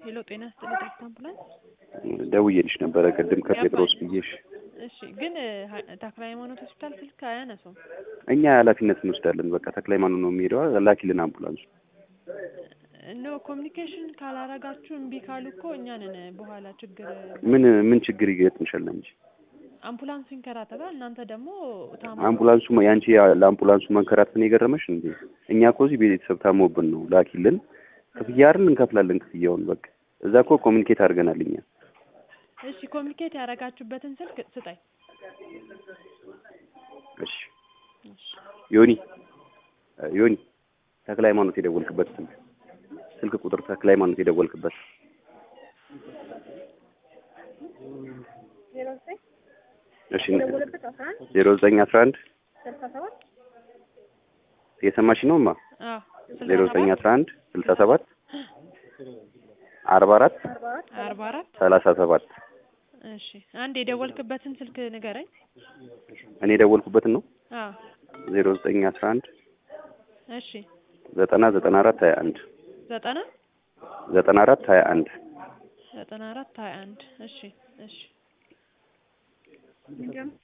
ሄሎ ጤና ይስጥልኝ ቴክስት አምቡላንስ። ደውዬልሽ ነበረ ቅድም ከጴጥሮስ ብዬሽ። እሺ ግን ሀ- ተክለ ሃይማኖት ሆስፒታል ስልክ አያነሱም። እኛ ኃላፊነት እንወስዳለን። በቃ ተክለ ሃይማኖት ነው የሚሄደው። ላኪልን አምቡላንሱ። ኖ ኮሚኒኬሽን ካላረጋችሁ እምቢ ካሉ እኮ እኛ ነን በኋላ ችግር ምን ምን ችግር ይገጥምሻል እንጂ አምቡላንሱ ይንከራተታል። እናንተ ደግሞ ታማ አምቡላንሱ የአንቺ ለአምቡላንሱ መንከራተት ነው የገረመሽ እንዴ? እኛ እኮ እዚህ ቤተሰብ ታሞብን ነው። ላኪልን ክፍያ አይደል እንከፍላለን ክፍያውን። በቃ እዛ እኮ ኮሚኒኬት አድርገናል እኛ። እሺ ኮሚኒኬት ያረጋችሁበትን ስልክ ስጠኝ። እሺ ዮኒ እ ዮኒ ተክለ ሃይማኖት የደወልክበት ስልክ ስልክ ቁጥር ተክለ ሃይማኖት የደወልክበት እሺ ዜሮ ዘጠኝ አስራ አንድ የሰማሽ ነው ማ አዎ ዜሮ ዘጠኝ አስራ አንድ ስልሳ ሰባት አርባ አራት አርባ አራት ሰላሳ ሰባት እሺ አንድ የደወልክበትን ስልክ ንገረኝ። እኔ የደወልኩበትን ነው አዎ ዜሮ ዘጠኝ አስራ አንድ እሺ ዘጠና ዘጠና አራት ሀያ አንድ ዘጠና ዘጠና አራት ሀያ አንድ ዘጠና አራት ሀያ አንድ እሺ እሺ